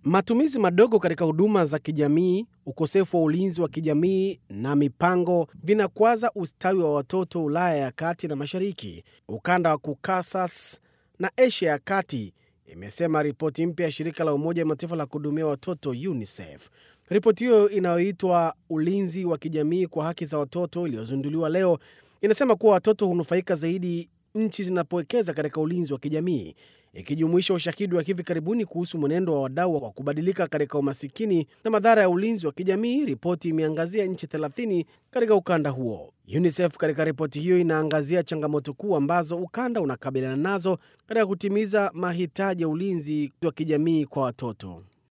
Matumizi madogo katika huduma za kijamii, ukosefu wa ulinzi wa kijamii na mipango vinakwaza ustawi wa watoto Ulaya ya kati na mashariki, ukanda wa Caucasus na Asia ya kati, imesema ripoti mpya ya shirika la Umoja wa Mataifa la kuhudumia watoto UNICEF. Ripoti hiyo inayoitwa ulinzi wa kijamii kwa haki za watoto iliyozinduliwa leo inasema kuwa watoto hunufaika zaidi nchi zinapowekeza katika ulinzi wa kijamii, ikijumuisha ushahidi wa hivi karibuni kuhusu mwenendo wa wadau wa kubadilika katika umasikini na madhara ya ulinzi wa kijamii. Ripoti imeangazia nchi 30 katika ukanda huo. UNICEF katika ripoti hiyo inaangazia changamoto kuu ambazo ukanda unakabiliana nazo katika kutimiza mahitaji ya ulinzi wa kijamii kwa watoto.